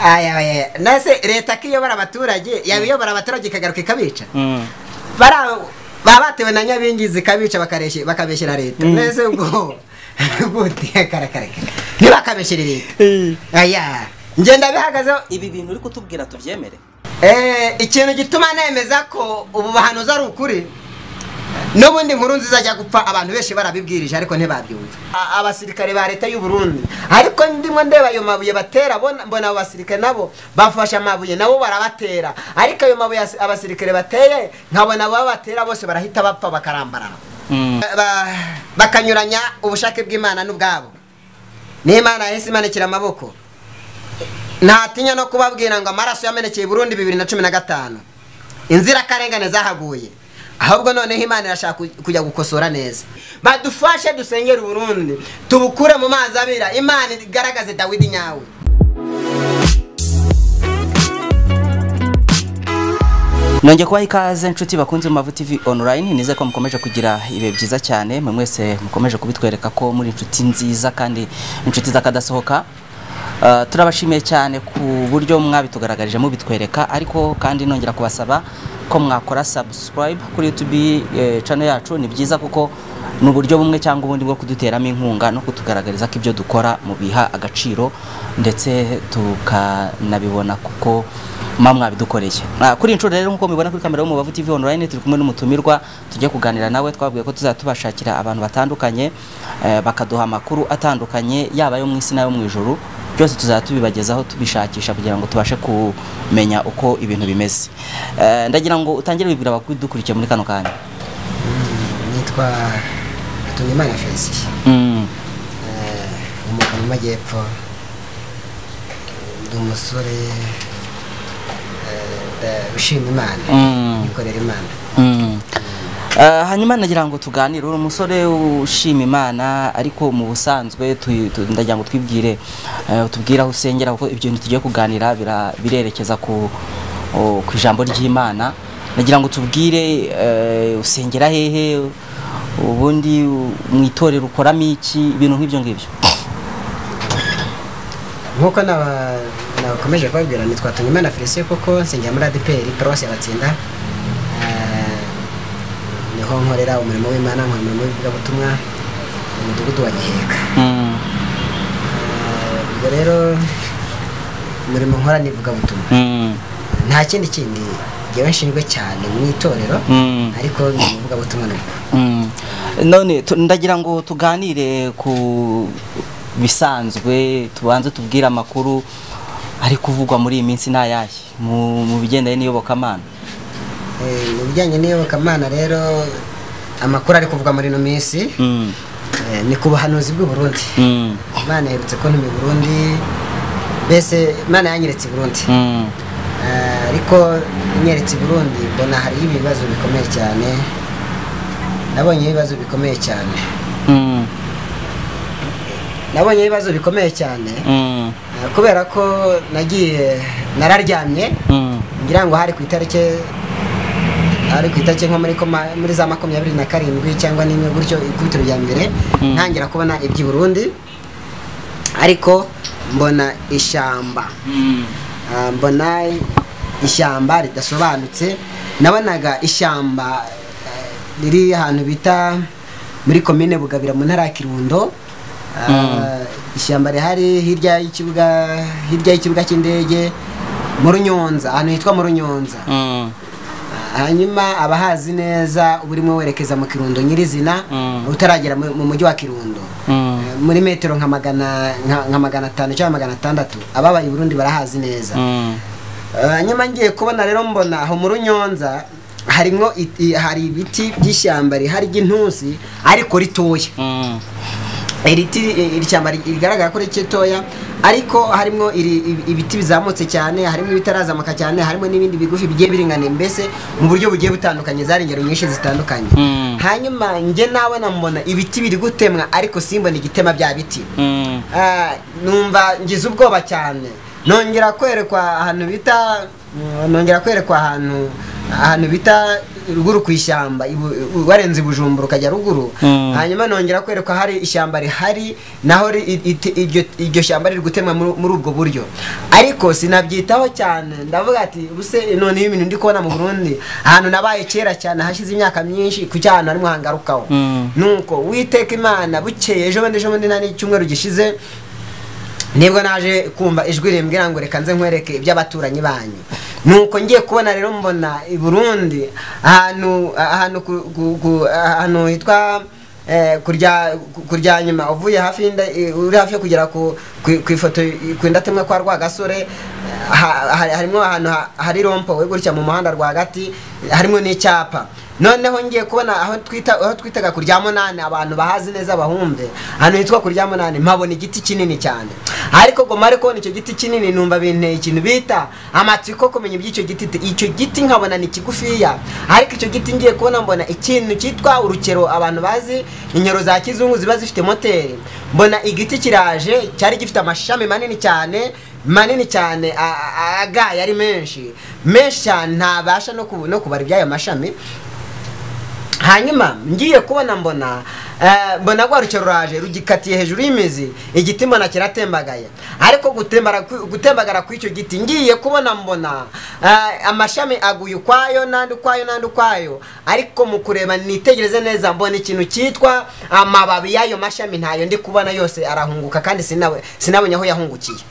aya nase leta ko iyobora abaturage yaba iyobora abaturage ikagaruka ikabica baba batewe na nyabingizi ikabica bakareshye- bakabeshyera leta nese ubwo gute karakareka ntibakabeshyere leta aya ngenda bihagazeho ibi bintu uri kutubwira tubyemere Eh, ikintu gituma nemeza ko ubu bahanuza ari ukuri n'ubundi nkuru nziza ajya gupfa abantu benshi barabibwirije ariko ntibabyumva A- abasirikare ba leta y'u Burundi ariko ndimo ndeba ayo mabuye batera bona- mbona abo basirikare nabo bafashe amabuye nabo barabatera ariko ayo mabuye as- abasirikare bateye nkabona abo batera bose barahita bapfa bakarambarara Ba- ba- bakanyuranya ubushake bw'imana n'ubwabo n'imana yahise imanukira amaboko ntatinya no kubabwira ngo amaraso yamenekeye i burundi bibiri na cumi na gatanu inzirakarengane zahaguye ahubwo noneho imana irashaka ku- kujya gukosora neza badufashe dusengere uburundi tubukure mu mazi abira imana igaragaze dawidi nyawe nongeye kubaha ikaze nshuti bakunze mu mavu tv online nize ko mukomeje kugira ibihe byiza cyane mwe mwese mukomeje kubitwereka ko muri inshuti nziza kandi inshuti z'akadasohoka Uh, turabashimiye cyane ku buryo mwabitugaragarije mubitwereka ariko kandi nongera kubasaba ko mwakora subscribe kuri youtube eh, channel yacu ni byiza kuko ni uburyo bumwe cyangwa ubundi bwo kuduteramo inkunga no kutugaragariza ko ibyo dukora mubiha agaciro ndetse tukanabibona kuko mba mwabidukoreye Ah, kuri iyi nshuro rero nk'uko mubibona kuri kamera yo mu Bavu TV online turi kumwe n'umutumirwa tugiye kuganira nawe twabwiye ko tuzajya tubashakira abantu batandukanye eh, bakaduha amakuru atandukanye yaba ayo mu isi n'ayo mu ijuru byose tuzajya tubibagezaho tubishakisha kugira ngo tubashe kumenya uko ibintu bimeze Eh, ndagira ngo utangire bibwira abakudukurikiye muri kano kanya nitwa hatungimana felicien Mm, umuka mu majyepfo ndi umusore ushima imana mm, yikorera imana mm. Eh, hanyuma nagira ngo tuganire uri umusore ushima imana ariko mu busanzwe tu- tu- ndagira ngo twibwire eh, utubwire aho usengera kuko ibyo bintu tugiye kuganira bira- birerekeza ku o- ku ijambo ry'imana nagira ngo tubwire eh, usengera hehe ubundi u- mu itorero ukoramo iki ibintu nk'ibyo ngibyo nk'uko naba- nabakomeje kubabwira nitwa Tunimana Felicien kuko nsengera muri ADPR Paruwasi ya Batsinda Eh, niho nkorera umurimo w'Imana nkora umurimo w'ivugabutumwa mu mudugudu wa Giheka Mm, Eh, ubwo rero umurimo nkora ni ivugabutumwa mm, nta kindi kindi njyewe nshinzwe cyane mu itorero mm. ariko ni umuvugabutumwa nibwo Mm. none tu- ndagira ngo tuganire ku bisanzwe tubanze tubwire amakuru ari kuvugwa muri iyi minsi n'ayahe mu, mu bigendanye n'iyobokamana Eh, mu bijyanye n'iyobokamana rero amakuru ari kuvuga muri ino minsi mm. eh, ni ku buhanuzi bw'u Burundi mm. imana yerutse ko ntumi burundi mbese imana yanyeretse i burundi mm. Eh, ariko inyeretse i burundi mbona hariyo ibibazo bikomeye cyane nabonye ibibazo bikomeye cyane mm. nabonye ibibazo bikomeye cyane mm. eh, kubera ko nagiye nararyamye mm. ngira ngo hari ku itariki hari ku itariki nko muri koma muri za makumyabiri na karindwi cyangwa n'imwe gutyo ikubitiro rya mbere Mm. ntangira kubona iby'i burundi ariko mbona ishyamba mm. Ah, mbona ishyamba ridasobanutse nabonaga ishyamba eh, riri ahantu bita muri komine bugabira mu ntara ya kirundo Ah, ishyamba rihari hirya y'ikibuga hirya y'ikibuga cy'indege mu runyonza ahantu hitwa mu runyonza mm. hanyuma abahazi neza uba urimo werekeza mu kirundo nyirizina Mm. utaragera mu mu mujyi wa kirundo Mm. Eh, muri metero nka magana nka- nka magana atanu cyangwa magana atandatu ababaye i burundi barahazi neza mm. hanyuma ngiye kubona rero mbona aho mu runyonza harimo it- i- hari ibiti by'ishyamba rihari ry'intusi ariko ritoya mm. iriti iri shyamba ri- rigaragara ko rikitoya ariko harimo iri- ibi- ibiti bizamutse cyane harimo ibitarazamuka cyane harimo n'ibindi bigufi bigiye biringaniye mbese mu buryo bugiye butandukanye zari ingero nyinshi zitandukanye Mm. hanyuma njye nawe nambona ibiti biri gutemwa ariko simbona igitema bya biti mm. Ah, numva ngize ubwoba cyane nongera kwerekwa ahantu bita mm, nongera kwerekwa ahantu ahantu bita ruguru ku ishyamba ibu- warenze i bujumbura ukajya ruguru Mm. hanyuma nongera kwereka hari ishyamba rihari naho ri- i- ite- iryo iryo shyamba riri gutemwa muri muri ubwo buryo ariko sinabyitaho cyane ndavuga ati ubuse noneho ibintu ndi kubona mu burundi ahantu nabaye kera cyane hashize imyaka myinshi ku cyahantu harimo hangarukaho Mm. nuko witeka imana bukeye ejo bundi ejo bundi nta n'icyumweru gishize nibwo naje kumva ijwi rimbwira ngo reka nze nkwereke iby'abaturanyi banyu nuko ngiye kubona rero mbona i burundi ahantu ahantu ku- ku- ku- ahantu hitwa eh, kurya ku- kurya nyuma uvuye hafi y'inda- eh, uri hafi yo kugera ku ku- ku ifoto ku indatemwa kwa rwagasore ha- ha- harimo ahantu ha- hari rompowe gutya mu muhanda rwagati harimo n'icyapa noneho ngiye kubona aho twita aho twitaga kurya munani abantu bahazi neza bahumve ahantu hitwa kurya munani mpabona igiti kinini cyane ariko ngo mare kubona icyo giti kinini numva binteye ikintu bita amatsiko kumenya iby'icyo giti ti- icyo giti nkabona ni kigufiya ariko icyo giti ngiye kubona mbona ikintu cyitwa urukero abantu bazi inyoro za kizungu ziba zifite moteri mbona igiti kiraje cyari gifite amashami manini cyane manini cyane a- a- agaye ari menshi menshi cyane ntabasha no kubu- no kubara iby'ayo mashami hanyuma ngiye kubona mbona eh, mbona rwa rukero ruraje rugikatiye hejuru y'imizi igiti mbona kiratembagaye ariko gutembara ku- gutembagara kw'icyo giti ngiye kubona mbona eh, amashami aguye ukwayo n'andi ukwayo n'andi ukwayo ariko mu kureba nitegereze neza mbona ikintu cyitwa amababi y'ayo mashami ntayo ndi kubona yose arahunguka kandi sinawe sinabonye aho yahungukiye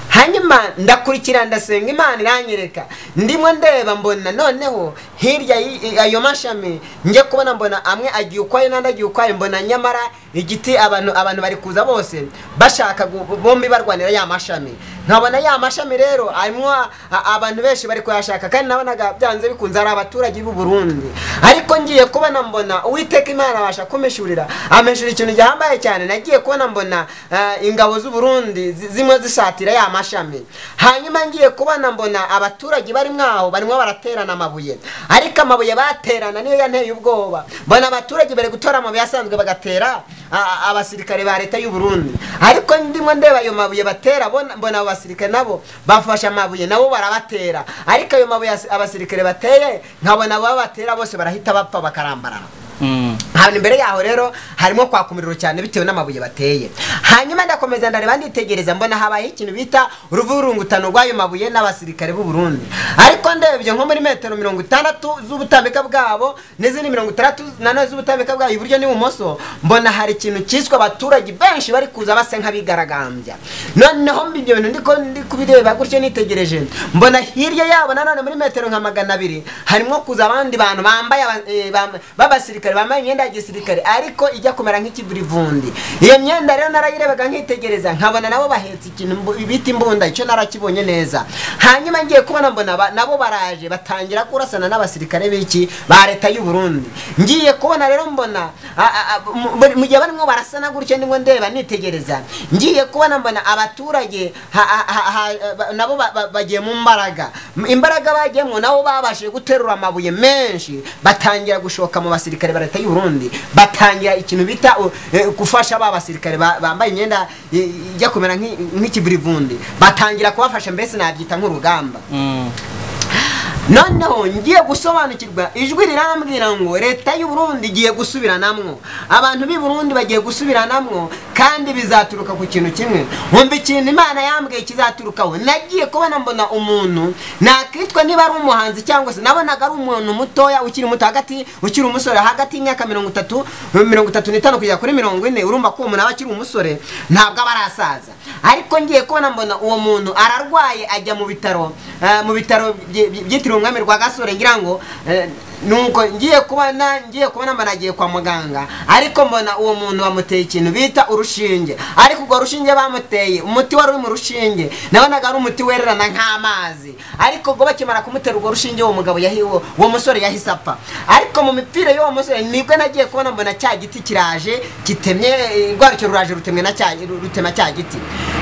hanyuma ndakurikira ndasenga imana iranyereka ndimo ndeba mbona noneho hirya y'i- ayo mashami njye kubona mbona amwe agiye ukwayo n'andi agiye ukwayo mbona nyamara igiti abantu abantu bari kuza bose bashaka gu- bombi barwanira ya mashami nkabona ya mashami rero harimo a- a- abantu benshi bari kuyashaka kandi nabonaga byanze bikunze ari abaturage b'u Burundi ariko ngiye kubona mbona uwiteka imana abasha kumishurira ameshura ikintu gihambaye cyane nagiye kubona mbona eh, ingabo z'u Burundi zi- zimwe zisatira ya mashami hanyuma ngiye kubona mbona abaturage bari mwaho barimo baraterana amabuye ariko amabuye baterana niyo yanteye ubwoba mbona abaturage bari gutora amabuye asanzwe bagatera a- a- abasirikare ba leta y'u Burundi ariko ndimo ndeba ayo mabuye batera bona- mbona abo basirikare nabo bafashe amabuye nabo barabatera ariko ayo mabuye as- abasirikare bateye nkabona abo batera bose barahita bapfa bakarambarara Mm. hano imbere yaho rero harimo kwaka umuriro cyane bitewe n'amabuye bateye hanyuma ndakomeza ndareba nditegereza mbona habaye ikintu bita uruvurungutano rw'ayo mabuye n'abasirikare b'u Burundi ariko ndebye nko muri metero mirongo itandatu z'ubutambika bwabo n'izindi mirongo itandatu nanone z'ubutambika bwabo iburyo n'ibumoso mbona hari ikintu cyiswe abaturage benshi bari kuza basa nk'abigaragambya noneho ibyo bintu ndiko ndi kubireba gutyo nitegereje mbona hirya yabo nanone muri metero nka magana abiri harimo kuza abandi bantu bambaye aba- eh, bam- b'abasirikare bambaye imyenda ya gisirikare ariko ijya kumera nk'ikivurivundi iyo myenda rero narayirebaga nkitegereza nkabona nabo bahetse ikintu mbu- bita imbunda icyo narakibonye neza hanyuma ngiye kubona mbona ba- nabo baraje batangira kurasana n'abasirikare b'iki ba leta y'u Burundi ngiye kubona rero mbona a- a- a- mu- buri- mu gihe barimo barasana gutyo ndimo ndeba nitegereza ngiye kubona mbona abaturage ha- ha- ha- ha- ba- nabo ba- ba- bagiye mu mbaraga M- imbaraga bagiyemo nabo babashije guterura amabuye menshi batangira gushoka mu basirikare ba leta y'u Burundi batangira ikintu bita u- eh, gufasha ba basirikare ba- bambaye imyenda eh, ijya kumera nk'i- nk'ikivurivundi batangira kubafasha mbese nabyita nk'urugamba Mm. noneho ngiye gusobanukirwa ijwi rirambwira ngo leta y'u Burundi igiye gusubiranamwo abantu b'i Burundi bagiye gusubiranamwo kandi bizaturuka ku kintu kimwe wumva ikintu imana yambwiye kizaturukaho nagiye kubona mbona umuntu nakitwa niba ari umuhanzi cyangwa se nabonaga ari umuntu mutoya ukiri muto hagati ukiri umusore hagati y'imyaka mirongo itatu mirongo itatu n'itanu kugera kuri mirongo ine urumva ko uwo muntu aba akiri umusore ntabwo aba arasaza ariko ngiye kubona mbona uwo muntu ararwaye ajya mu bitaro eh, mu bitaro bye- bye- byitiriwe umwami rwa gasore ngira ngo eh, nuko ngiye kubona ngiye kubona mbona agiye kwa muganga ariko mbona uwo muntu bamuteye ikintu bita urushinge ariko urwo rushinge bamuteye umuti wari uri mu rushinge nabonaga ari umuti wererana nk'amazi ariko ubwo bakimara kumutera urwo rushinge uwo mugabo yahi- uwo uwo musore yahise apfa ariko mu mipira y'uwo musore nibwo nagiye kubona mbona cya giti kiraje kitemye eh, rwa rukero ruraje rutemwe na cya rutema cya giti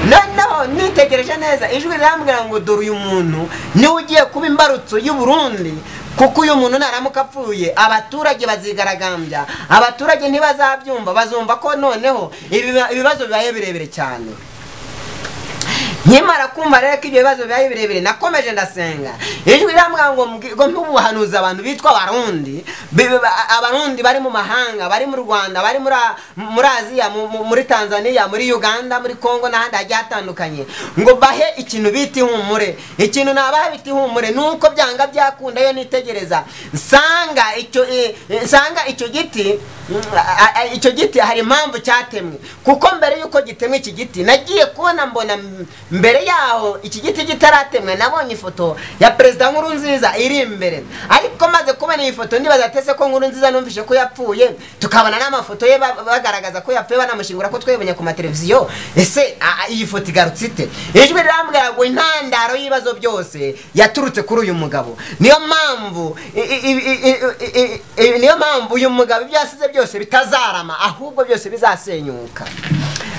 noneho nitegereje neza ijwi rirambwira ngo dore uyu muntu niwe ugiye kuba imbarutso y'u Burundi kuko uyu muntu naramuka apfuye abaturage bazigaragambya abaturage ntibazabyumva bazumva ko noneho ibiba- ibibazo bibaye birebire cyane nkimara kumva rero ko ibyo bibazo bibaye birebire nakomeje ndasenga ijwi irambwira ngo mbwi- ngo mpe ubuhanuzi abantu bitwa abarundi bi- bi- ba- abarundi bari mu mahanga bari mu rwanda bari muri A- muri aziya mu- mu- muri tanzania muri uganda muri congo n'ahandi hagiye hatandukanye ngo bahe ikintu bita ihumure ikintu nabaha bita ihumure nuko byanga byakunda yo nitegereza nsanga icyo eh, eh, nsanga icyo giti mm, a- a- icyo giti hari impamvu cyatemwe kuko mbere y'uko gitemwe iki giti nagiye kubona mbona m- mbere yaho iki giti kitaratemwe nabonye ifoto ya perezida nkuru nziza iri imbere ariko maze kubona iyi foto ndibaza atese ko nkuru nziza numvise ko yapfuye tukabona n'amafoto ye ba- bagaragaza ko yapfuye banamushingura ko twebonye ku mateleviziyo ese a- a, iyi foto igarutse ite ijwi rirambwira ngo intandaro y'ibibazo byose yaturutse kuri uyu mugabo niyo mpamvu i- i- i- i- i- i- i- niyo mpamvu uyu mugabo ibyo yasize byose bitazarama ahubwo byose bizasenyuka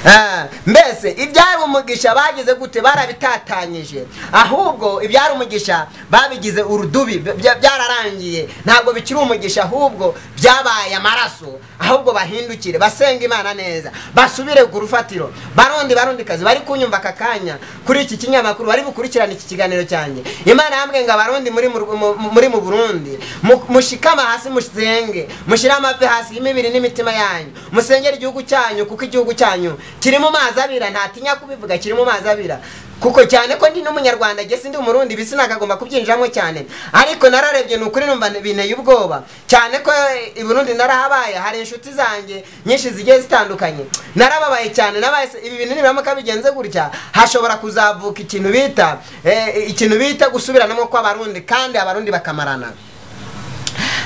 Ah, mbese ibyari umugisha bagize gute barabitatanyije ahubwo ibyari umugisha babigize urudubi bya- bya- byararangiye ntabwo bikiri umugisha ahubwo byabaye amaraso ahubwo bahindukire basenga imana neza basubire ku rufatiro barundi barundikazi bari kunyumva aka kanya kuri iki kinyamakuru bari bukurikirane iki kiganiro cyanjye imana yambwiye ngo abarundi muri mu Ru- mu- muri mu burundi mu- mushikama hasi musenge mushyire amavi hasi y'imibiri n'imitima yanyu musengere igihugu cyanyu kuko igihugu cyanyu kiri mu mazi abira ntatinya kubivuga kiri mu mazi abira kuko cyane ko ndi n'umunyarwanda gese ndi umurundi bisi nagagomba kubyinjiramo cyane ariko nararebye ni ukuri numva binteye ubwoba cyane ko eh, i burundi narahabaye hari inshuti zanjye nyinshi zigiye zitandukanye narababaye cyane nabaye se- ibi bintu nibiramuka bigenze gutya hashobora kuzavuka ikintu bita eh, ikintu bita gusubiranamo kw'abarundi kandi abarundi bakamarana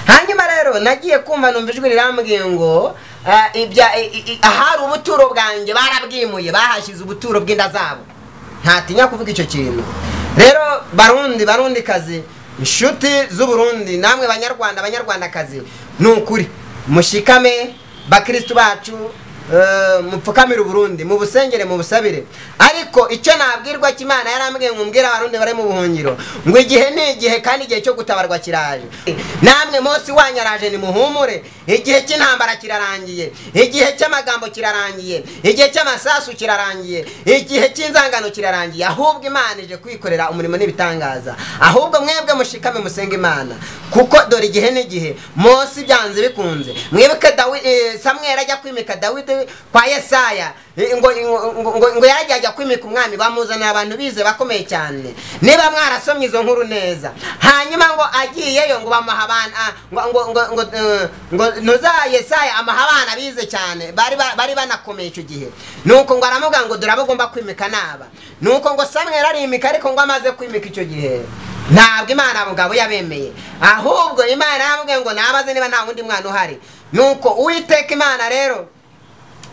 hanyuma rero nagiye kumva numva ijwi rirambwiye ngo ah, ibya- i- i- i- ahari ubuturo bwanjye barabwimuye bahashyize ubuturo bw'inda zabo ntatinya kuvuga icyo kintu rero barundi barundi kazi inshuti z'uburundi namwe banyarwanda banyarwandakazi ni ukuri mushikame bakristu bacu Eh, mupfukamire uburundi mubusengere mubusabire ariko icyo nabwirwa cy'imana yarambwiye ngo mbwire abarundi bari mu buhungiro ngo igihe ni igihe kandi igihe cyo gutabarwa kiraje namwe mose wanyu araje nimuhumure igihe cy'intambara kirarangiye igihe cy'amagambo kirarangiye igihe cy'amasasu kirarangiye igihe cy'inzangano kirarangiye ahubwo imana ije kwikorera umurimo n'ibitangaza ahubwo mwebwe mushikame musenga imana kuko dore igihe n'igihe mose byanze bikunze mwibuke dawi eh, samweli ajya kwimika dawidi kwa yesaya eh, ngo ngo- ngo- ngo yarajya ajya kwimika umwami bamuzanira abantu bize bakomeye cyane niba mwarasomye izo nkuru neza hanyuma ngo agiyeyo ngo bamuha abana ah, ngo ngo ngo ngo eh, ngo nuza yesaya amuha abana bize cyane bari ba- bari banakomeye icyo gihe nuko ngo aramuga ngo dore abo ugomba kwimika naba nuko ngo samweli arimika ariko ngo amaze kwimika icyo gihe ntabwo imana mugabo yabemeye ahubwo imana yambwiye ngo nabaze niba nta wundi mwana uhari nuko uwiteka imana rero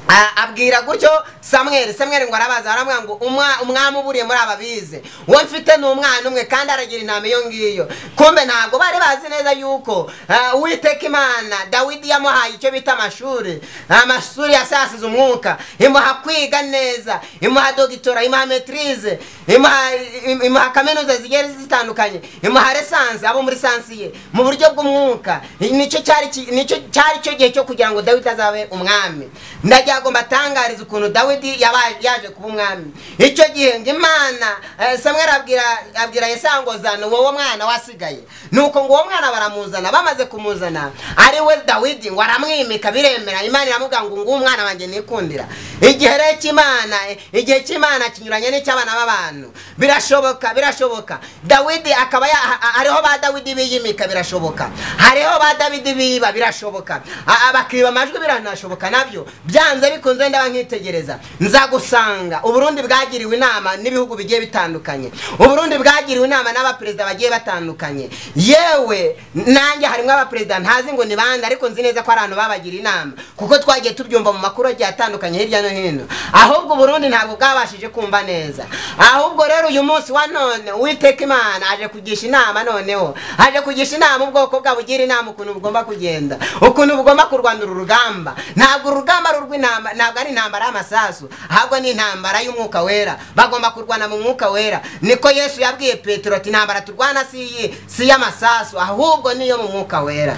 a- abwira gutyo samweli samweli ngo arabaza aramubwira ngo "Umwa- umwami uburiye muri aba bize uwo mfite ni umwana umwe kandi aragira intama iyo ngiyo kumbe ntabwo bari bazi neza yuko ah, uwiteka imana dawidi yamuhaye icyo bita amashuri amashuri yasasize umwuka imuha kwiga neza imuha dogitora imuha metirize imuha im- imuha kaminuza zigiye zitandukanye imuha resanse abo muri sansi ye mu buryo bw'umwuka nicyo cyari ki- nicyo cyari cyo gihe cyo kugira ngo dawidi azabe umwami ndagira ngo mbatangarize ukuntu dawidi yaba- yaje kuba umwami icyo gihe ngo imana eh, samweli abwira abwira yesaya ngo zana wowe mwana wasigaye nuko ngo uwo mwana baramuzana bamaze kumuzana ari we dawidi ngo aramwimika biremera imana iramubwira ngo nguwo umwana wanjye nikundira igihe rero cy'imana igihe cy'imana kinyuranye n'icy'abana b'abantu birashoboka birashoboka dawidi akaba ya- ha- ha- hariho ba dawidi biyimika birashoboka hariho ba dawidi biba birashoboka A- a- bakiba amajwi biranashoboka nabyo byanze bikunze ndaba nkitegereza nzagusanga uburundi bwagiriwe inama n'ibihugu bigiye bitandukanye uburundi bwagiriwe inama n'abaperezida bagiye batandukanye yewe nanjye harimo abaperezida ntazi ngo ni bande ariko nzi neza ko ari abantu babagira inama kuko twagiye tubyumva mu makuru agiye atandukanye hirya no hino ahubwo uburundi ntabwo bwabashije kumva neza ahubwo rero uyu munsi wa none uwiteka imana aje kugisha inama noneho aje kugisha inama ubwoko bwabo ugira inama ukuntu bugomba kugenda ukuntu bugomba kurwana uru rugamba ntabwo uru rugamba ari urw'intambara ntabwo ari intambara y'amasasu ahubwo ni intambara y'umwuka wera bagomba kurwana mu mwuka wera niko yesu yabwiye petero ati intambara turwana si iyi si iy'amasasu ahubwo niyo mu mwuka wera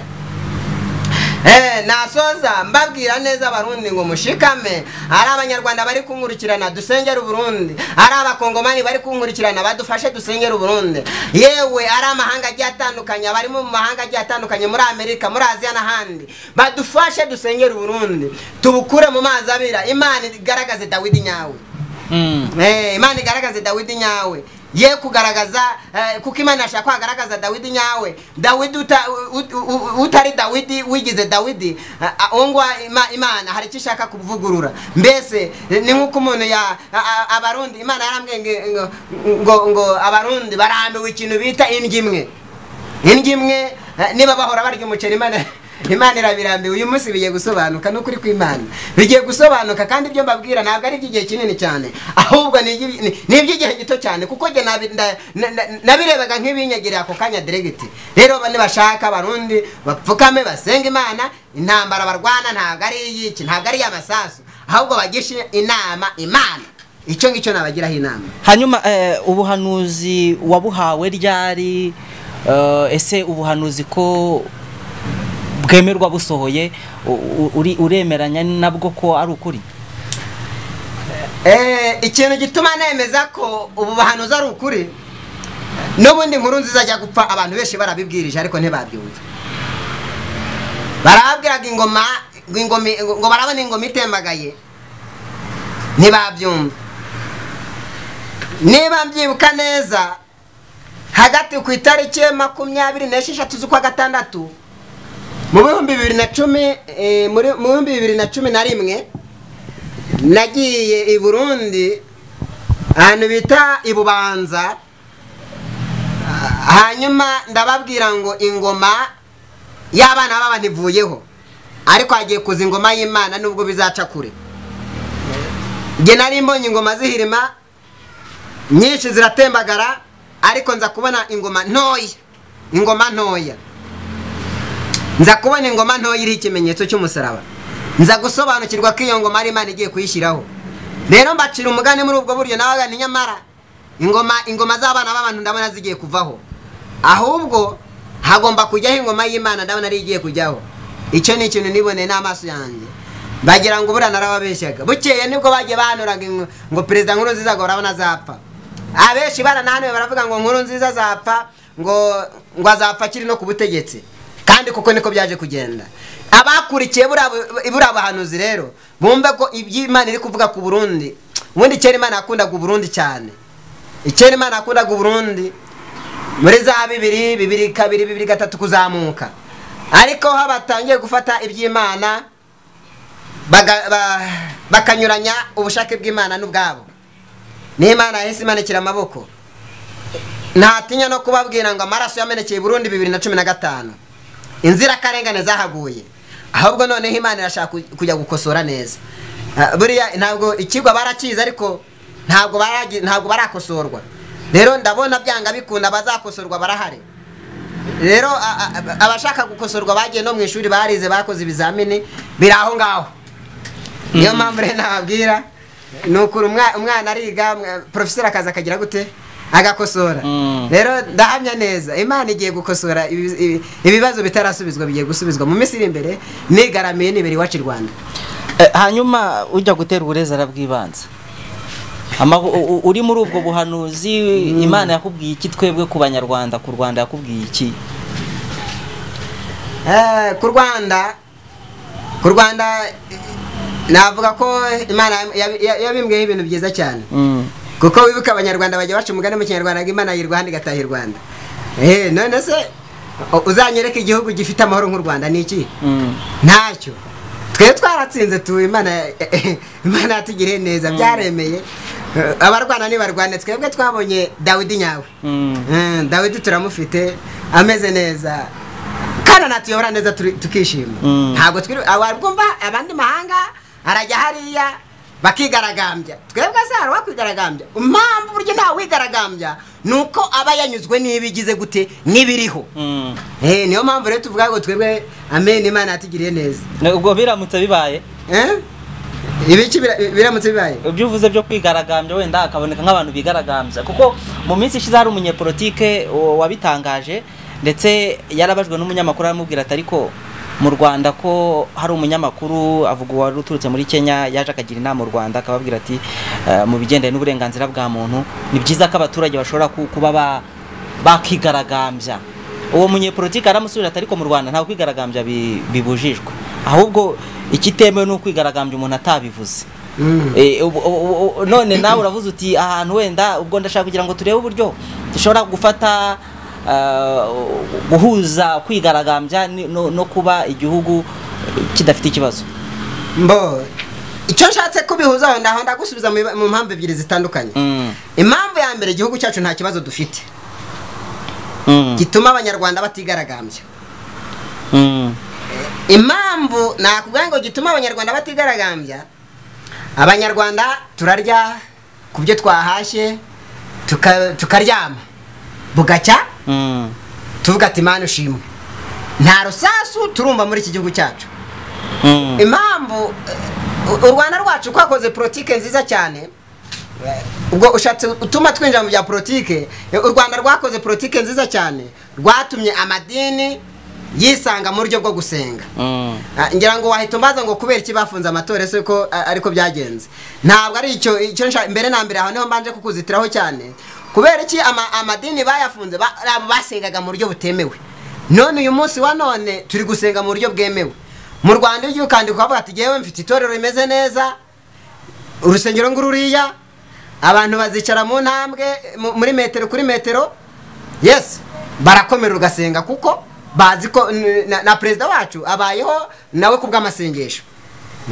nasoza mbabwira neza abarundi ngo mushikame ari abanyarwanda bari kunkurikirana dusengere uburundi ari abakongomani bari kunkurikirana badufashe dusengere uburundi yewe ari amahanga agiye atandukanye abarimo mu mahanga agiye atandukanye muri amerika muri aziya n'ahandi badufashe dusengere uburundi tubukure mu mazi abira imana igaragaze dawidi nyawe Mm. Eh, imana igaragaze dawidi nyawe ye kugaragaza eh, kuko imana yashaka ko hagaragaza dawidi nyawe dawidi uta- u- u- u- utari dawidi wigize dawidi ungwa imana hari icyo ishaka kuvugurura mbese eh, ni nk'uko umuntu ya a- a- abarundi imana yarambwiye ngo- ngo- ngo ngo abarundi barambiwe ikintu bita indyo imwe indyo imwe eh, niba bahora barya umuceri imana imana irabirambiwe uyu munsi bigiye gusobanuka ni ukuri kw'imana bigiye gusobanuka kandi ibyo mbabwira ntabwo ari iby'igihe kinini cyane ahubwo ni iby'i- ni- ni iby'igihe gito cyane kuko njye nabi- nda- na- na- nabirebaga nk'ibinyegereye ako kanya diregiti rero ba- nibashaka abarundi bapfukame basenga imana intambara barwana ntabwo ari iy'iki ntabwo ari iy'amasasu ahubwo bagishe inama imana icyo ngicyo nabagiraho inama hanyuma eh, ubuhanuzi wabuhawe ryari eh, ese ubuhanuzi ko bwemerwa busohoye u- u- uri- uremeranya nabwo ko ari ukuri Eh, ikintu gituma nemeza ko ubu buhanuzi ari ukuri n'ubundi nkuru nziza ajya gupfa abantu benshi barabibwirije ariko ntibabyumva barababwiraga ingoma ngo ingoma- ngo barabona ingoma itembagaye ntibabyumva niba mbyibuka neza hagati ku itariki ya makumyabiri n'esheshatu z'ukwa gatandatu mu bihumbi bibiri na cumi eh, muri- mu bihumbi bibiri na cumi na rimwe nagiye i burundi ahantu bita i bubanza hanyuma ndababwira ngo ingoma y'abana baba ntivuyeho ariko hagiye kuza ingoma y'imana nubwo bizaca kure njye nari mbonye ingoma zihirima nyinshi ziratembagara ariko nza kubona ingoma ntoya ingoma ntoya nza kubona ingoma ntoya iriho ikimenyetso cy'umusaraba nza gusobanukirwa ko iyo ngoma ari imana igiye kuyishyiraho rero mbacira umugani muri ubwo buryo nabaga ni nyamara ingoma ingoma z'abana b'abantu ndabona zigiye kuvaho ahubwo hagomba kujyaho ingoma y'imana ndabona ari igiye kujyaho icyo ni ikintu niboneye n'amaso yanjye bagira ngo ubura narababeshyaga bukeye nibwo bagiye bahanuraga ingo- ngo perezida nkuru nziza ngo barabona azapfa abenshi baranahanuye baravuga ngo nkuru nziza azapfa ngo ngo azapfa akiri no ku butegetsi kandi kuko niko byaje kugenda abakurikiye buriya bu- buriya buhanuzi rero bumve ko iby'imana iri kuvuga ku burundi ubundi kera imana yakundaga uburundi cyane kera imana yakundaga uburundi muri za bibiri bibiri kabiri bibiri gatatu kuzamuka ariko aho batangiye gufata iby'imana baga- ba- bakanyuranya ubushake bw'imana n'ubwabo n'imana yahise imanukira amaboko ntatinya no kubabwira ngo amaraso yamenekeye i burundi bibiri na cumi na gatanu inzirakarengane zahaguye ahubwo noneho imana irashaka ku- kujya gukosora neza Ah, buriya ntabwo ikigo barakizi ariko ntabwo baragi- ntabwo barakosorwa rero ndabona byanga bikunda abazakosorwa barahari rero a- a- abashaka gukosorwa bagiye no mu ishuri barize bakoze ibizamini biri aho ngaho niyo mpamvu rero nababwira ni ukuri umwa- umwana ariga umwa- porofeseri akaza akagira gute agakosora Mm. rero ndahamya neza imana igiye gukosora ibi- ibi- ibibazo bitarasubizwa bigiye gusubizwa mu minsi iri imbere nigaramiye nibere iwacu i rwanda Eh, hanyuma ujya gutera uburezi arabwibanza Amahu- u- u- uri muri ubwo buhanuzi imana yakubwiye iki twebwe ku banyarwanda ku rwanda yakubwiye iki Eh, ku rwanda ku rwanda eh, navuga ko imana yabi- ya- yabimbwiyeho ibintu byiza cyane Mm. kuko wibuka abanyarwanda bajya baca umugani mu kinyarwanda ngo imana y'i rwanda igataha i rwanda Eh, none se u- uzanyereka igihugu gifite amahoro nk'u rwanda ni iki Mm. ntacyo twe twaratsinze tu imana imana yatugiriye neza byaremeye Eh, abarwana ntibarwane twebwe twabonye dawidi nyawe Mm. Eh, dawidi turamufite ameze neza kandi anatuyobora neza turi- tukishima Mm. ntabwo twiri abumva abandi mahanga arajya hariya bakigaragambya twebwe se hari uwakigaragambya impamvu uburyo ntawe wigaragambya ni uko aba yanyuzwe n'ibigize gute n'ibiriho Mm. Eh, niyo mpamvu rero tuvuga ngo twebwe amen imana yatugiriye neza Na- ubwo biramutse bibaye Eh? ibiki bira- biramutse bibaye ibyo uvuze byo kwigaragambya wenda hakaboneka nk'abantu bigaragambya kuko mu minsi ishize hari umunyepolitike wa- wabitangaje ndetse yarabajwe n'umunyamakuru aramubwira ati ariko mu rwanda ko hari umunyamakuru avuga uwari uturutse muri kenya yaje akagira inama u rwanda akababwira ati "Eh, mu bigendanye n'uburenganzira bwa muntu ni byiza ko abaturage bashobora ku- kuba ba- bakigaragambya uwo munyepolitiki aramusubiza ati ariko mu rwanda ntabwo kwigaragambya bi- bibujijwe ahubwo ikitemewe ni ukwigaragambya umuntu atabivuze Mm. Eh, ubu- ubu- ubu- none nawe uravuze uti ahantu wenda ubwo ndashaka kugira ngo turebe uburyo dushobora gufata ah, guhuza kwigaragambya ni- no no kuba igihugu kidafite ikibazo mbo icyo nshatse kubihuzaho ndaho ndagusubiza mu mu mpamvu ebyiri zitandukanye Mm, impamvu ya mbere igihugu cyacu nta kibazo dufite mm, gituma abanyarwanda batigaragambya mm, impamvu nakubwira ngo gituma abanyarwanda batigaragambya abanyarwanda turarya ku byo twahashye tuka- tukaryama bugacya mm, tuvuga ati mani ushimwe nta rusasu turumva muri iki gihugu cyacu mm, impamvu eh, u rwanda rwacu kwakoze politike nziza cyane eh, ubwo ushatse utuma twinjira mu bya politike eh, u rwanda rwakoze politike nziza cyane rwatumye amadini yisanga mu buryo bwo gusenga mm, Ah, ngira ngo wahita umbaza ngo kubera iki bafunze amatora ese ko a- ariko byagenze ntabwo ari icyo icyo nshaka mbere na mbere aho niho mbanje kukuzitiraho cyane kubera iki ama- amadini bayafunze ba- ari abo basengaga mu buryo butemewe none uyu munsi wa none turi gusenga mu buryo bwemewe mu rwanda iyo ugiye ukandika ukavuga ati yewe mfite itorero rimeze neza urusengero ngururiya abantu bazicara mu ntambwe mu- muri metero kuri metero yes barakomera ugasenga kuko bazi ko n- na, na perezida wacu abayeho nawe ku bw'amasengesho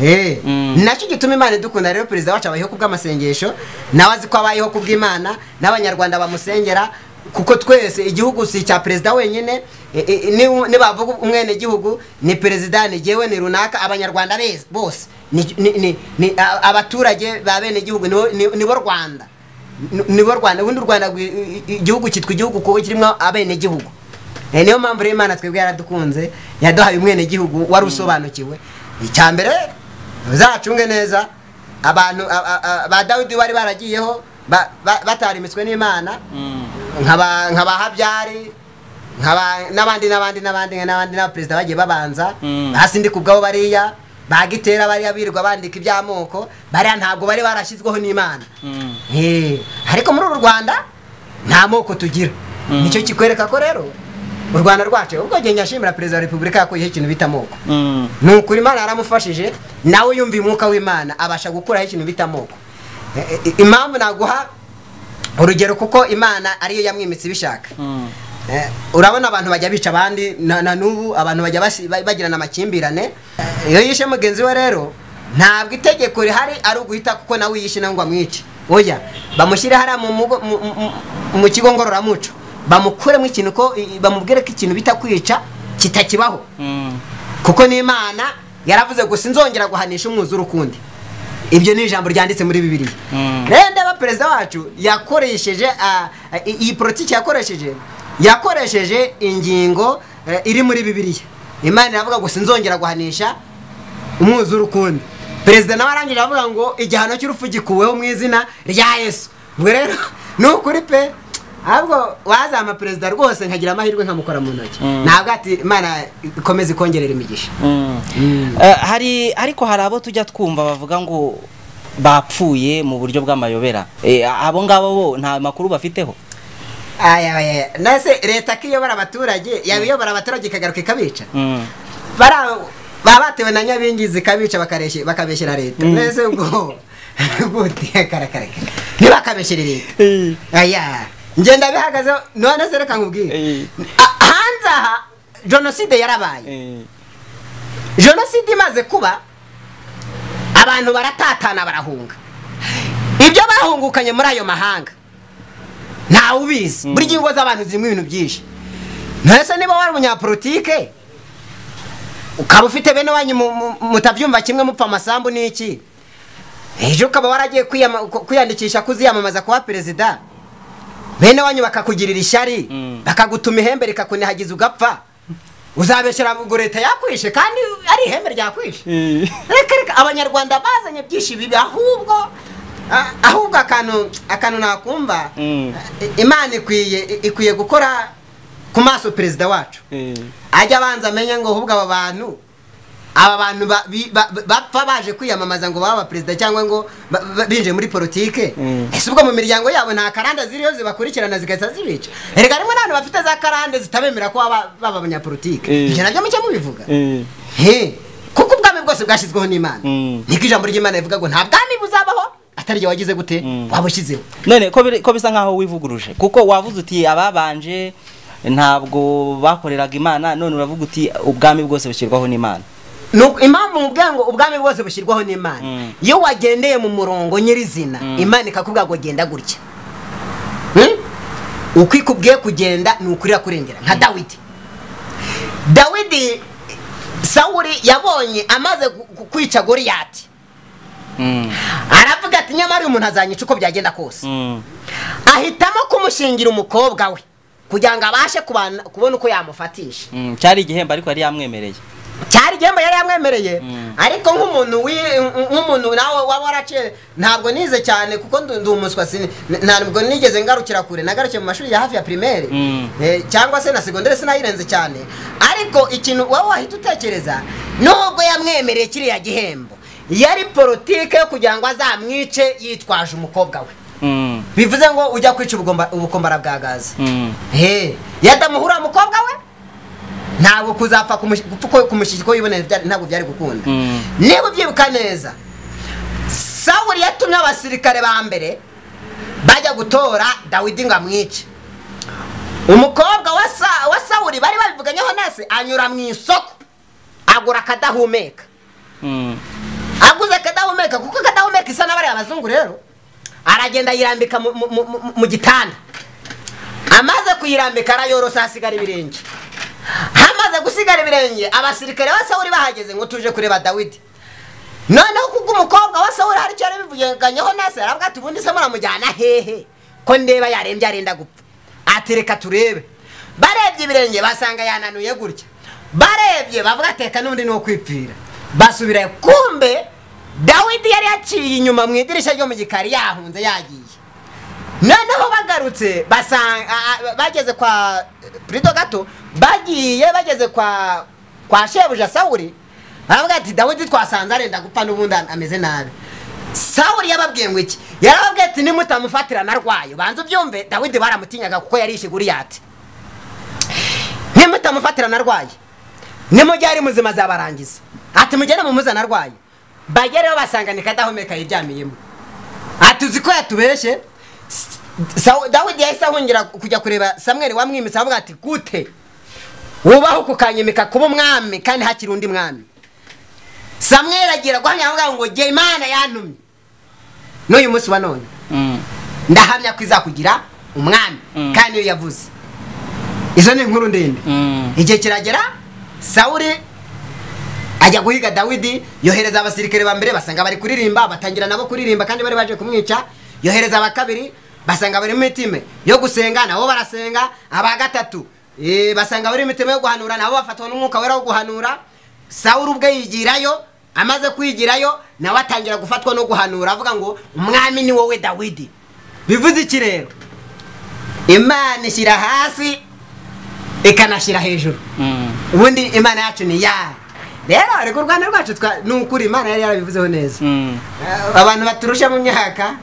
Eh, Mm. nacyo gituma imana idukunda rero perezida wacu abayeho ku bw'amasengesho nawe azi ko abayeho ku bw'imana n'abanyarwanda bamusengera kuko twese igihugu si icya perezida wenyine e- e- ni- nibavuga umwene gihugu ni perezida ni jyewe ni runaka abanyarwanda bes- bose ni- ni- ni- ni a- abaturage ba bene gihugu nibo- ni- nibo rwanda Ni- nibo rwanda ubundi u rwanda rwi- i- i- igihugu cyitwa igihugu kuko kirimo abenegihugu Eh, niyo mpamvu rero imana twebwe yaradukunze yaduhaye umwenegihugu wari usobanukiwe icya mbere uzacunge neza abantu a- a- a- ba dawidi bari baragiyeho ba- ba- batarimitswe n'imana mm, nkaba nkaba habyari nkaba n'abandi n'abandi n'abandi n'abandi n'abaperezida bagiye babanza Mm. hasi ndi kubwabo bariya bagitera bariya birirwa bandika iby'amoko bariya ntabwo bari barashyizweho n'imana mm, Eh, ariko muri uru rwanda nta moko tugira Mm. nicyo kikwereka ko rero u rwanda rwacu ubwo gihe nyashimira perezida wa repubulika yakuyeho ikintu bita amoko mm, ni ukuri imana yaramufashije nawe yumva umwuka w'imana abasha gukuraho ikintu bita amoko Eh, eh, impamvu naguha urugero kuko imana ariyo yamwimitse ibishaka mm, Eh, urabona abantu bajya bica abandi na, na n'ubu abantu bajya basi- ba- bagirana amakimbirane Eh, iyo yishe mugenzi we rero ntabwo itegeko rihari ari uguhita kuko nawe yishe nangwa amwice oya bamushyire hariya mu, mugo- mu, mu, mu- mu kigo ngororamuco bamukuremo ikintu ko i- bamubwire ko ikintu bita kwica kitakibaho mm, kuko n'imana yaravuze ngo sinzongera guhanisha umwuzure ukundi ibyo ni ijambo ryanditse muri bibiliya Mm. rero ndeba perezida wacu yakoresheje ah, i- iyi politiki yakoresheje yakoresheje ingingo eh, iri muri bibiliya imana iravuga ngo sinzongera guhanisha umwuzure ukundi perezida nawe arangije avuga ngo igihano cy'urupfu gikuweho mu izina rya yesu ubwo rero ni ukuri pe ahubwo wazama perezida rwose nkagira amahirwe nkamukora mu ntoki Mm. ntabwo ati imana ikomeze ikongerera imigisha mm. Mm. Eh, hari ariko hari abo tujya twumva bavuga ngo bapfuye mu buryo bw'amayobera Eh, abo ngabo bo nta makuru bafiteho Aya, aya. nase leta ko iyobora abaturage yaba iyobora abaturage ikagaruka ikabica Mm, bara baba batewe na nyabingi zikabica bakareshye- bakabeshyera leta Mm. mbese ubwo gute karakareka ntibakabeshyere leta Eh. aya ngenda bihagazeho none se reka nkubwire Eh. A- hanze aha jenoside yarabaye Eh. jenoside imaze kuba abantu baratatana barahunga ibyo bahungukanye muri ayo mahanga ntawe ubizi buri gihe ingo z'abantu zirimo ibintu byinshi ntese niba wari umunyapolitike ukaba ufite bene wanyu mu- mu- mutabyumva kimwe mupfa amasambu n'iki ejo ukaba waragiye kwiyama- ku- kwiyandikisha kuziyamamaza kuba perezida bene wanyu bakakugirira ishyari Mm. bakagutuma ihembe rikakunihagiza ugapfa uzabeshyira ngo leta yakwishe kandi ari ihembe ryakwishe Eh. reka reka abanyarwanda bazanye byinshi bibi ahubwo a- ahubwo akantu akantu nakumva Mm. I- imana ikwiye i- ikwiye gukora ku maso perezida wacu ajya abanza amenye ngo ahubwo aba bantu aba bantu ba- bi- ba- bapfa baje kwiyamamaza ngo babe abaperezida cyangwa ngo ba- ba- binje muri politike Mm. ese ubwo mu miryango yabo nta karande ziriho zibakurikirana zigahita zibica erega rimwe n'abantu bafite za karande zitabemera ko baba baba abanyapolitike Mm. ibyo nabyo muke mubivuga he kuko ubwami bwose bwashyizweho n'imana Mm. niko ijambo ry'imana rivuga ngo nta bwami buzabaho atari igihe wagize gute waba ushyizeho none ko biri- ko bisa nkaho wivuguruje kuko wavuze uti ababanje ntabwo bakoreraga imana none uravuga uti ubwami bwose bushyirwaho n'imana Nuko impamvu mubwira ngo ubwami bwose bushyirwaho n'imana Mm. iyo wagendeye mu murongo nyirizina Mm. imana ikakubwira ngo genda gutya Hmm? uko ikubwiye kugenda ni ukurira kurengera nka dawidi dawidi sawuri yabonye amaze gu- gu- kwica goriyati aravuga ati nyamara uyu muntu azanyica uko byagenda kose Mm. ahitamo kumushingira umukobwa we kugira ngo abashe kubana- kubona uko yamufatisha Mm. cyari igihembo ariko yari yamwemereye cyari igihembo yari yamwemereye Mm. ariko nk'umuntu wi- nk'umuntu nawe waba waraciye ntabwo nize cyane kuko ndu- ndi umuswa sini- ntabwo nigeze ngarukira kure nagarukiye mu mashuri ya hafi ya primaire Mm. Eh, cyangwa se na segondere sinayirenze cyane ariko ikintu wowe wahita utekereza nubwo yamwemereye kiriya gihembo yari politike yo kugira ngo azamwice yitwaje umukobwa we Mm. bivuze ngo ujya kwica ubugomba- ubukombara bwa gaze Mm. Hey, yadamuhura umukobwa we ntabwo kuzapfa kumush- gupfa kumushyikira uko yiboneye bya- ntabwo byari gukunda Mm. niba ubyibuka neza sawuri yatumye abasirikare ba mbere bajya gutora dawidi ngo amwice umukobwa wa Sa- wa sawuri bari babivuganyeho nase anyura mu isoko agura akadahumeka Mm. aguze akadahumeka kuko akadahumeka isa n'abari abazungu rero aragenda yirambika mu- mu- mu- mu- mu gitanda amaze kuyirambika arayorosa hasigara ibirenge hamaze gusigara ibirenge abasirikare ba sawuri bahageze ngo tuje kureba dawidi noneho kuko umukobwa wa sawuri hari icyo yabivuganyeho nase aravuga ati ubundi se muramujyana hehe ko ndeba yarembye arenda gupfa ati reka turebe barebye ibirenge basanga yananuye gutya barebye bavuga ateka n'undi ni uwo kwipfira basubira kumbe dawidi yari yaciye inyuma mu idirishya ryo mu gikari yahunze yagiye noneho bagarutse basanga a- a- bageze kwa purido gato bagiye bageze kwa kwa shebuja sawuri aravuga ati dawidi twasanze arenda gupfa n'ubundi ameze nabi sawuri yababwiye ngo iki yarababwiye ati nimutamufatira narwayo banza ubyumve dawidi baramutinyaga kuko yarishe guriyati nimutamufatira narwaye nimujya ari muzima azabarangiza ati mugende mumuzana arwaye bagereho basanga ni kadahumeka yiryamiyemo ati uzi ko yatubeshye S- Saw- dawidi yahise ahungira kujya kureba samweli wamwimitse aravuga ati gute wubaho kukanyimika kuba umwami kandi hakiri undi mwami samweli agira guhamya avuga ngo jye imana yantumye n'uyu munsi wa none Mm. ndahamya ko izakugira umwami Mm. kandi iyo yavuze izo ni inkuru ndende Mm. igihe kiragera sawuri ajya guhiga dawidi yohereza abasirikare ba mbere basanga bari kuririmba batangira nabo kuririmba kandi bari baje kumwica yohereza aba kabiri basanga bari mu mitima yo gusenga nabo barasenga aba gatatu eh, basanga bari mu mitima yo guhanura nabo bafatwa n'umwuka wera wo guhanura sawuri ubwe yigirayo amaze kwigirayo nawe atangira gufatwa no guhanura avuga ngo umwami ni wowe dawidi bivuze iki rero imana ishyira hasi ikanashyira hejuru Mm. ubundi imana yacu ni ya rero ariko u rwanda rwacu twa- ni ukuri imana yari yarabivuzeho neza Mm. Eh, abantu baturusha mu myaka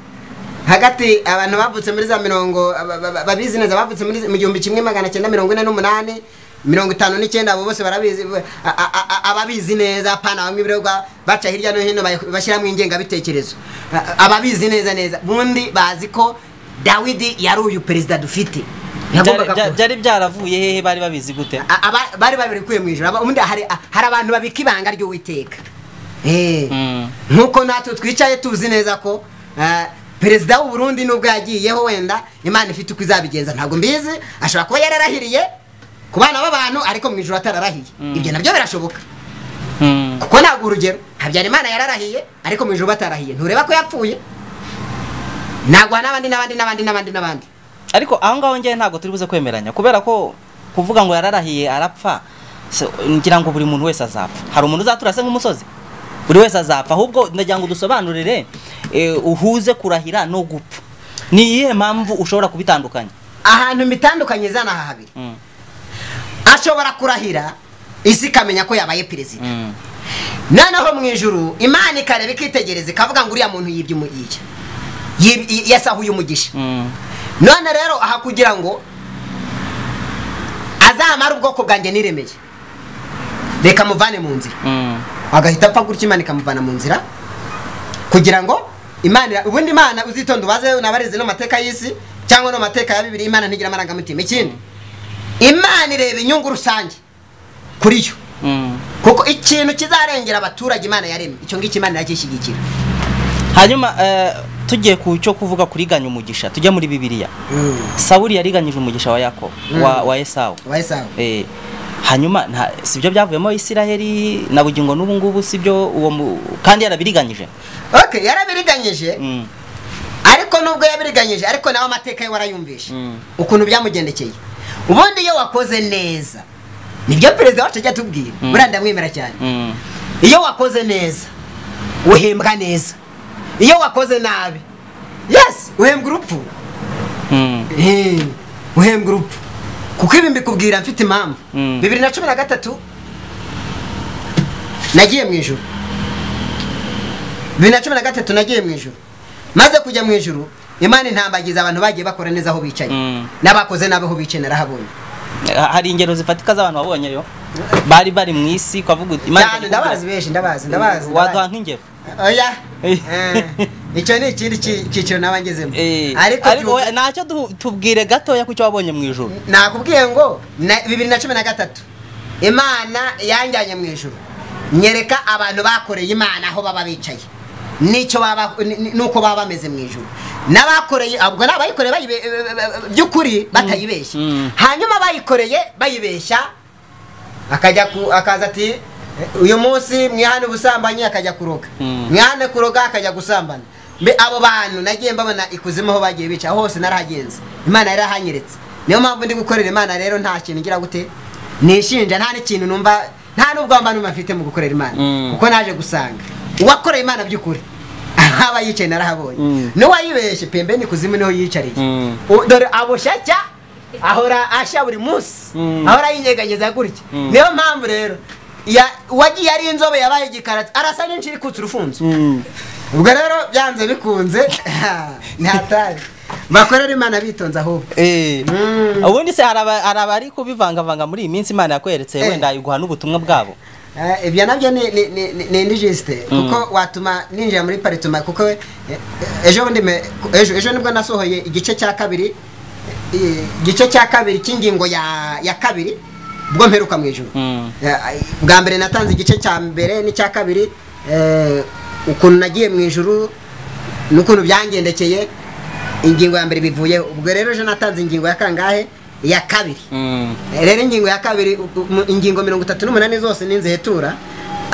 hagati abantu bavutse muri za mirongo ba- ba- ba- babizi neza bavutse muri mu gihumbi kimwe magana cyenda mirongo ine n'umunani mirongo itanu n'icyenda abo bose barabizi ba- a- a- a- ababizi neza pana bamwe ibirego baca hirya no hino bay- bashyiramo ingengabitekerezo A- ababizi neza neza bundi bazi ko dawidi yari uyu perezida dufite Byari- Yagombaga bya- kuba- byari byaravuye hehe bari babizi gute A- aba- bari babikuye mu ijoro Aba- ubundi hari hari abantu babika ibanga ry'uwiteka Eh. Mm. nk'uko natwe twicaye tuzi neza ko ah, perezida w'u Burundi nubwo yagiyeho wenda imana ifite uko izabigenza ntabwo mbizi ashobora kuba yararahiriye ku bana b'abantu ariko mu ijoro atararahiye ibyo nabyo birashoboka Mm. kuko ntabwo urugero habyarimana yararahiye ariko mu ijoro batarahiye ntureba ko yapfuye nagwa n'abandi n'abandi n'abandi n'abandi n'abandi ariko aho ngaho njyewe ntabwo turi buze kwemeranya kubera ko kuvuga ngo yararahiye arapfa so, ngira ngo buri muntu wese azapfa hari umuntu uzatura se nk'umusozi buri wese azapfa ahubwo ndagira ngo dusobanurire eh, uhuze kurahira no gupfa ni iyihe mpamvu ushobora kubitandukanya ahantu mbitandukanye zana aha habiri Mm. ashobora kurahira isi ikamenya ko yabaye perezida noneho mu ijuru imana ikareba ikitegereza ikavuga ngo uriya muntu yibye umugisha Yib- y- yasahuye umugisha none rero aha kugira ngo azamare ubwoko bwanjye niremeye reka muvane mu nzira agahita apfa gutya imana ikamuvana mu nzira kugira ngo imana ubundi imana uzitonda ubaze unabarize no mateka y'isi cyangwa no mateka ya bibiri imana ntigira amarangamutima ikindi imana ireba inyungu rusange kuri yo kuko ikintu kizarengera abaturage imana yaremye icyo ngicyo imana iracyishyigikira hanyuma eh, tugiye ku cyo kuvuga kuriganya umugisha tujya muri bibiliya sawuri yariganyije umugisha wa yakobo wa, wa esawu wayisawa eh, hanyuma nta sibyo byavuyemo isiraheli na bugingo n'ubu ngubu sibyo uwo mu- kandi yarabiriganyije ok yarabiriganyije Mm, ariko nubwo yabiriganyije ariko nawe amateka ye warayumvishe Mm. ukuntu byamugendekeye ubundi iyo wakoze neza nibyo perezida wacu ajya atubwira Mm. buriya ndamwemera cyane mm, iyo wakoze neza uhembwa neza iyo wakoze nabi yes uhembwa urupfu mm, Eh, uhembwa urupfu kuko ibi mbikubwira mfite impamvu Mm. bibiri na cumi na gatatu nagiye mu ijuru bibiri na cumi na gatatu nagiye mu ijuru maze kujya mu ijuru imana intambagiza abantu bagiye bakora neza aho bicaye Mm. n'abakoze nabi aho bicaye narahabonye Ha- hari ingero zifatika z'abantu wabonyeyo bari bari mu isi kwavuga uti, Imana cyane iri kukubwira- ndabazi benshi ndabazi ndabazi waduha ndabazi. nk'ingero oya Eh. Eh, icyo ni ikindi ki- cyiciro nabangezemo Eh, ariko ariko byuka- ntacyo du- tubwire gatoya ku cyo wabonye mu ijoro nakubwiye ngo na bibiri na cumi na gatatu imana yanjyanye mu ijuru nyereka abantu bakoreye imana aho baba bicaye n'icyo baba ni- ni- n'uko baba bameze mu ijuru n'abakoreye ubwo ni abayikoreye bayibe- by'ukuri batayibeshya Mm. hanyuma abayikoreye bayibeshya akajya ku akaza ati "Eh, uyu munsi mwihane ubusambanyi akajya kuroga Mm. mwihane kuroga akajya gusambana mbe abo bantu nagiye mbabona ikuzimu aho bagiye bicara hose narahagenze imana yarahanyeretse niyo mpamvu ndi gukorera imana rero nta kintu ngira gute nishinja nta n'ikintu numva nta n'ubwo mba numva mfite mu gukorera imana Mm. kuko naje gusanga uwakoreye imana by'ukuri haba yicaye narahabonye Mm. n'uwayibeshye pembe n'ikuzimu niho yiyicariye Mm. U- dore abushacya ahora ashya buri munsi Mm. ahora yinyeganyeza gutya Mm. niyo mpamvu rero ya- uwagiye ari inzobe yabaye igikaratsi arasa n'inshira ikutse urufunzo ubwo rero byanze bikunze ntatabi bakorera imana bitonze ahubwo Eh, Mm. ubundi se hari aba- hari abari kubivangavanga muri iyi minsi imana yakweretse Eh. wenda iguha n'ubutumwa bwabo Eh, ibyo nabyo ni- ni- ni- ni- ni indigiste kuko watuma ninjira muri paritoma kuko eh, eh, ejo bundi me- ejo ejo nibwo nasohoye igice cya kabiri eh, igice cya kabiri cy'ingingo ya ya kabiri ubwo mperuka mu ijoro Mm. Eh, bwa mbere natanze igice cya mbere n'icya kabiri eh, ukuntu nagiye mu ijuru n'ukuntu byangendekeye ingingo ya mbere bivuyeho ubwo rero ejo natanze ingingo ya kangahe ya kabiri Mm. rero ingingo ya kabiri u- u- mu- ingingo mirongo itatu n'umunani zose ni inzehetura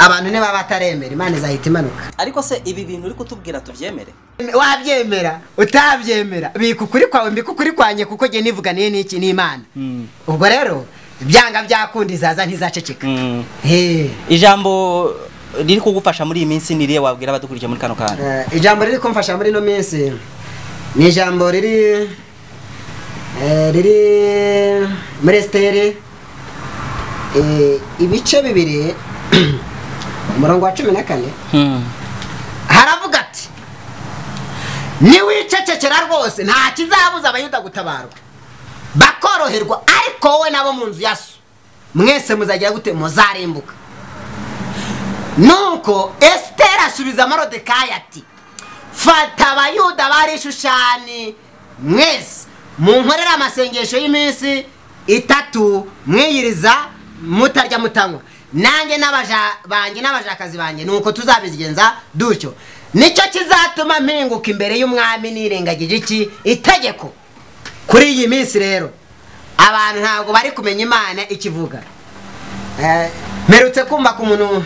abantu niba bataremera imana izahita imanuka ariko se ibi bintu uri kutubwira tubyemere wabyemera utabyemera bika ukuri kwawe mbika ukuri kwanjye kuko jye nivuganiye n'iki n'imana ubwo rero byanga byakunda izaza ntizaceceka Mm. Eh. ijambo riri kugufasha muri iyi minsi ni irihe wabwira abadukurikiye muri kano kanya Eh, ijambo riri kumfasha muri ino minsi ni ijambo riri eh, riri muri esiteri eh, ibice bibiri umurongo wa cumi na kane Mm. haravuga ati niwicecekera rwose nta kizabuza abayuda gutabarwa bakoroherwa ariko wowe nabo mu nzu ya so mwese muzagira gute muzarimbuka nuko esiteri asubiza marodekayi ati fata abayuda bari i shushani mwese munkorere amasengesho y'iminsi itatu mwiyiriza mutarya mutanywa nanjye n'abaja banjye n'abajakazi banjye nuko tuzabigenza dutyo nicyo kizatuma mpinguka imbere y'umwami nirengagije iki itegeko kuri iyi minsi rero abantu ntabwo bari kumenya imana ikivuga Eh, mperutse kumva ku muntu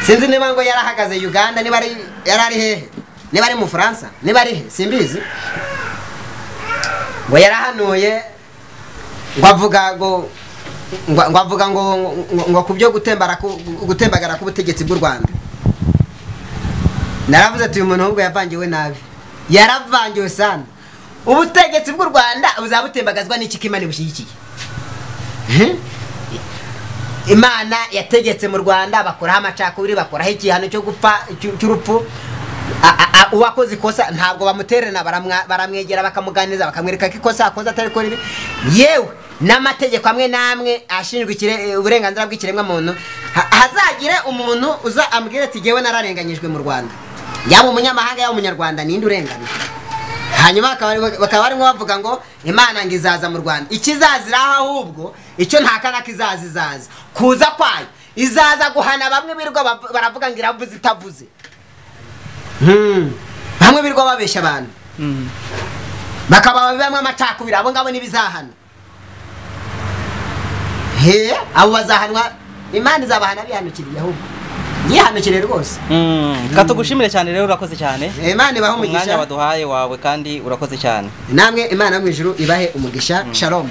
sinzi niba ngo yarahagaze uganda niba ari yari ari hehe niba ari mu bufaransa niba ari he simbizi ngo yarahanuye ngo avuga ngo ngo ngo avuga ngo ngo- ngo ku byo gutembara ku- gutembagara k'ubutegetsi bw'u rwanda naravuze ati uyu muntu ahubwo yavangiwe nabi yaravangiwe sana ubutegetsi bw'u rwanda buzaba butembagazwa n'iki ko imana ibushyigikiye imana yategetse mu rwanda bakoraho amacakubiri bakoraho igihano cyo gupfa cy'u- cy'urupfu A- a- a- uwakoze ikosa ntabwo bamutererana baramwa- baramwegera bakamuganiriza bakamwereka ko ikosa akoze atari kuri yewe n'amategeko amwe n'amwe ashinjwa ikire- uburenganzira bw'ikiremwa muntu ha- hazagire umuntu uza ambwira ati ngewe nararenganyijwe mu rwanda yaba umunyamahanga yaba umunyarwanda ninde urenganyijwe hanyuma bakaba- bakaba barimo bavuga ngo imana ngo izaza mu rwanda ikizazira aho ahubwo icyo nta kanaka izaza izaza kuza kwayo izaza guhana bamwe birirwa bav- baravuga ngo iravuze itavuze Hmm. bamwe birirwa babeshya abantu bakaba bamwe amacakubiri abo ngabo n'ibizahana he abo bazahanwa imana izabahana bihanukiriye ahubwo yihanukire rwose Mm, Reka tugushimire cyane rero urakoze cyane imana ibahe umwanya umugisha waduhaye wawe kandi urakoze cyane namwe imana yo mu ijuru ibahe umugisha shalom